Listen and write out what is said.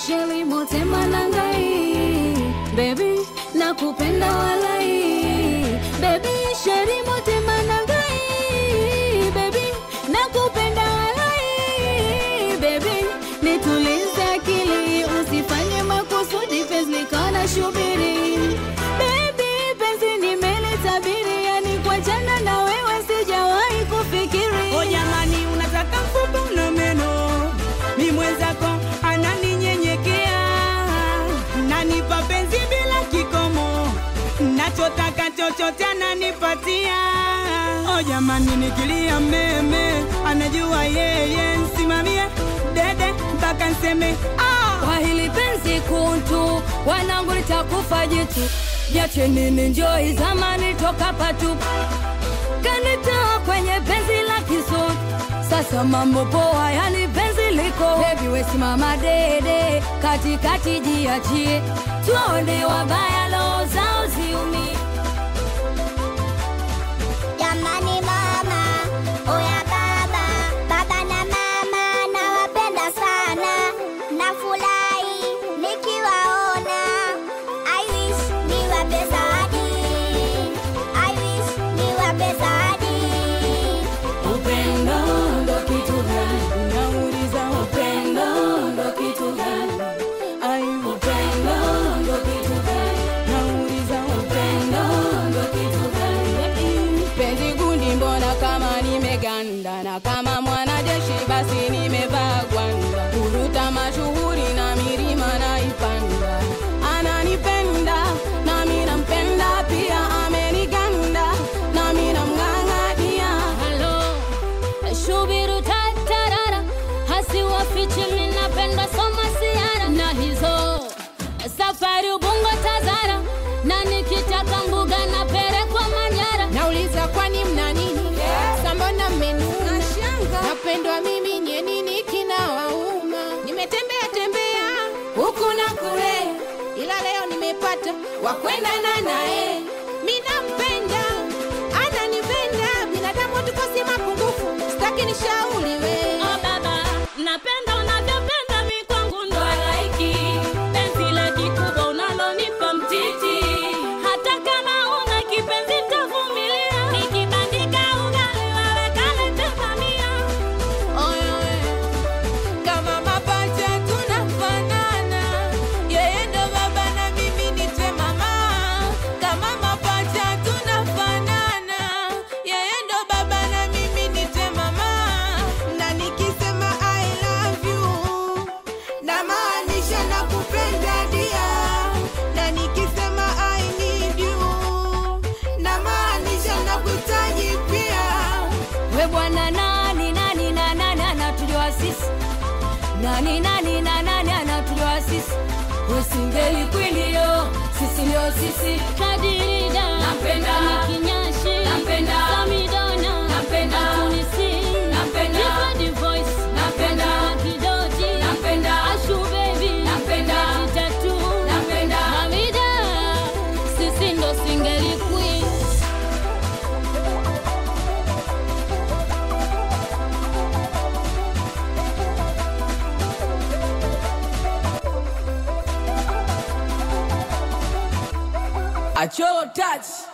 sheli motema nangai bebi nakupenda walai bebi sheri motema nangai bebi nakupenda walai bebi nitulize akili usifanye makusudi penzi likana shubiri bebi penzi nimelitabiri yani kwa jana na wewe sijawahi kufikiri O jamani, unataka mfupa na meno, mi mwenzako ananinyenyekea, nanipa penzi bila kikomo, nachotaka chochote ananipatia. O jamani, nikilia meme, anajua yeye, nsimamie dede mpaka nseme ah. kwa hili penzi kuntu wanangu litakufa jitu jache nini njoi zamani toka patupu kanitoa kwenye penzi la kisutu sasa mambo poa yani penzi liko bebi wesimama dede katikati jiachie tuone wabaya loo zao ziumie Jamani mama, oya baba, baba na mama nawapenda sana, nafurahi nikiwaona. I wish niwape zawadi, I wish niwape zawadi. upendo ndo kitu gani nauliza upendo ndo kitu gani ai upendo ndo kitu gani nauliza upendo ndo kitu gani penzi gundi mbona kama nimeganda na kama mwanajeshi basi nimevaa gwanda kuruta mashuhuri na milima naipanda ananipenda nami nampenda pia ameniganda nami namng'ang'ania halo shubiru tatarara hasiwafichi minapenda soma siara na hizo safari ubungo tazara na nikitaka mbuga na perekwa manyara nauliza kwani mna nini sambona mmenuna napendwa mimi nye nini kinawauma nimetembea tembea huku na kule ila leo nimepata wakwendana naye minampenda ananipenda binadamu tukosi mapungufu sitaki nishauriwe Oh baba, napenda unavyopenda mi kwangu ndo halaiki penzi la kikubwa unalonipa mtiti, hata kama una kipenzi tavumilia, nikibandika ugali wewe kalete bamia. Oyoe, kama mapacha tunafanana, yeye ndo baba na mimi nitwe mama. Kama mapacha tunafanana, yeye ndo baba na mimi nitwe mama. Na nikisema I love you, namaanisha nakupenda dia. Na nikisema I need you, namaanisha nakuhitaji pia. We bwana nani nani na nani anatuliwa sisi nani nani na nani anatuliwa sisi wesingeli kwinio sisi ndio sisi kadirida Nampenda. mikinyashi Nampenda. samidona Nampenda. tunisi Nampenda. Different voice Nampenda. kidoti Nampenda. ashu baby Nampenda. tatu Nampenda. hamida sisi ndo singeli queen Acholo touch